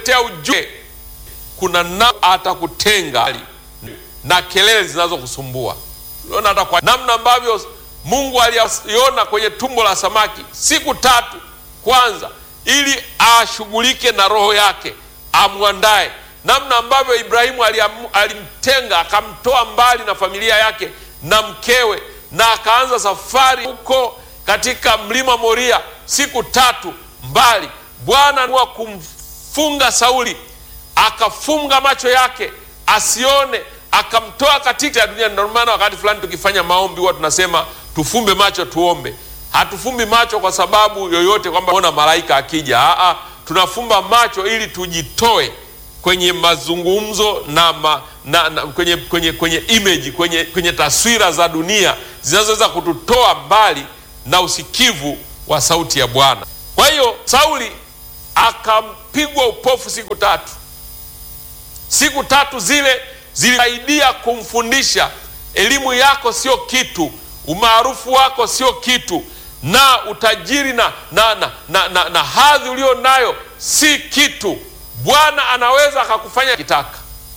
tea ujue kuna na atakutenga na kelele zinazokusumbua. Unaona hata kwa namna ambavyo Mungu aliona kwenye tumbo la samaki siku tatu kwanza, ili ashughulike na roho yake, amwandae. Namna ambavyo Ibrahimu alimtenga akamtoa mbali na familia yake na mkewe, na akaanza safari huko katika mlima Moria siku tatu mbali. Bwana wa kumfunga Sauli, akafunga macho yake asione, akamtoa katika ya dunia. Ndio maana wakati fulani tukifanya maombi huwa tunasema tufumbe macho tuombe. Hatufumbi macho kwa sababu yoyote kwamba ona malaika akija. Aa, tunafumba macho ili tujitoe kwenye mazungumzo na, ma, na, na kwenye, kwenye, kwenye image kwenye, kwenye taswira za dunia zinazoweza kututoa mbali na usikivu wa sauti ya Bwana. Kwa hiyo Sauli akampigwa upofu siku tatu. Siku tatu zile zilisaidia kumfundisha elimu yako sio kitu, umaarufu wako sio kitu, na utajiri na, na, na, na, na, na hadhi ulio nayo si kitu. Bwana anaweza akakufanya kitaka.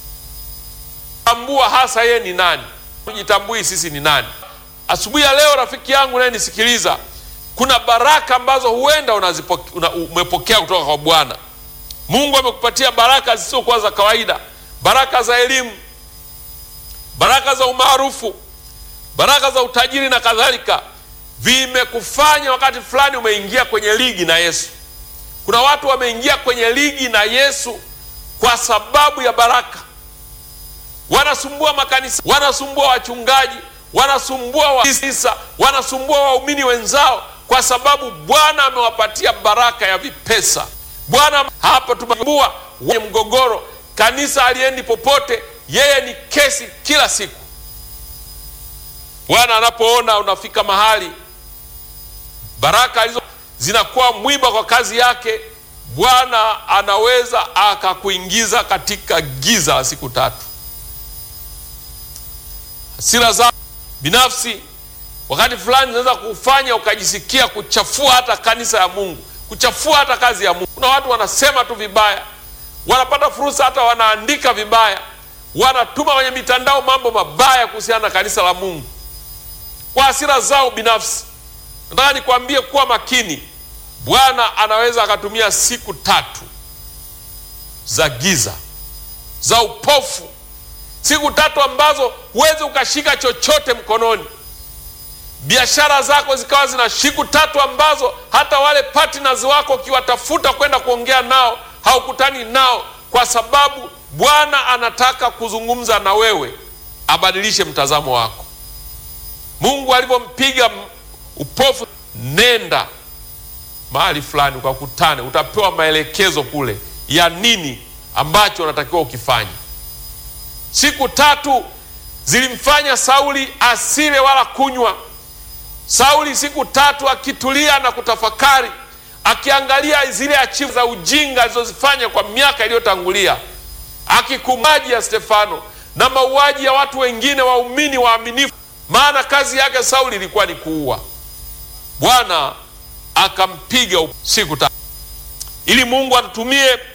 Tambua hasa yeye ni nani, tujitambui sisi ni nani. Asubuhi ya leo, rafiki yangu naye nisikiliza, kuna baraka ambazo huenda unazipoke, una, umepokea kutoka kwa Bwana. Mungu amekupatia baraka zisizokuwa za kawaida, baraka za elimu, baraka za umaarufu, baraka za utajiri na kadhalika. Vimekufanya wakati fulani umeingia kwenye ligi na Yesu. Kuna watu wameingia kwenye ligi na Yesu kwa sababu ya baraka. Wanasumbua makanisa, wanasumbua wachungaji, wanasumbua waisa, wanasumbua waumini wenzao kwa sababu Bwana amewapatia baraka ya vipesa. Bwana hapa tumebua wenye mgogoro, kanisa aliendi popote, yeye ni kesi kila siku. Bwana anapoona unafika mahali baraka alizo zinakuwa mwiba kwa kazi yake, Bwana anaweza akakuingiza katika giza la siku tatu. Hasira za binafsi wakati fulani zinaweza kufanya ukajisikia kuchafua hata kanisa ya Mungu, kuchafua hata kazi ya Mungu. Kuna watu wanasema tu vibaya, wanapata fursa hata wanaandika vibaya, wanatuma kwenye mitandao mambo mabaya kuhusiana na kanisa la Mungu kwa hasira zao binafsi. Nataka nikwambie kuwa makini. Bwana anaweza akatumia siku tatu za giza za upofu, siku tatu ambazo huwezi ukashika chochote mkononi, biashara zako zikawa zina, siku tatu ambazo hata wale partners wako ukiwatafuta kwenda kuongea nao haukutani nao, kwa sababu Bwana anataka kuzungumza na wewe, abadilishe mtazamo wako. Mungu alivyompiga upofu, nenda mahali fulani ukakutane, utapewa maelekezo kule ya nini ambacho unatakiwa ukifanye. Siku tatu zilimfanya Sauli asile wala kunywa. Sauli siku tatu akitulia na kutafakari, akiangalia zile achivu za ujinga alizozifanya kwa miaka iliyotangulia, akikumaji ya Stefano na mauaji ya watu wengine waumini waaminifu, maana kazi yake Sauli ilikuwa ni kuua. Bwana akampiga siku tatu ili Mungu atutumie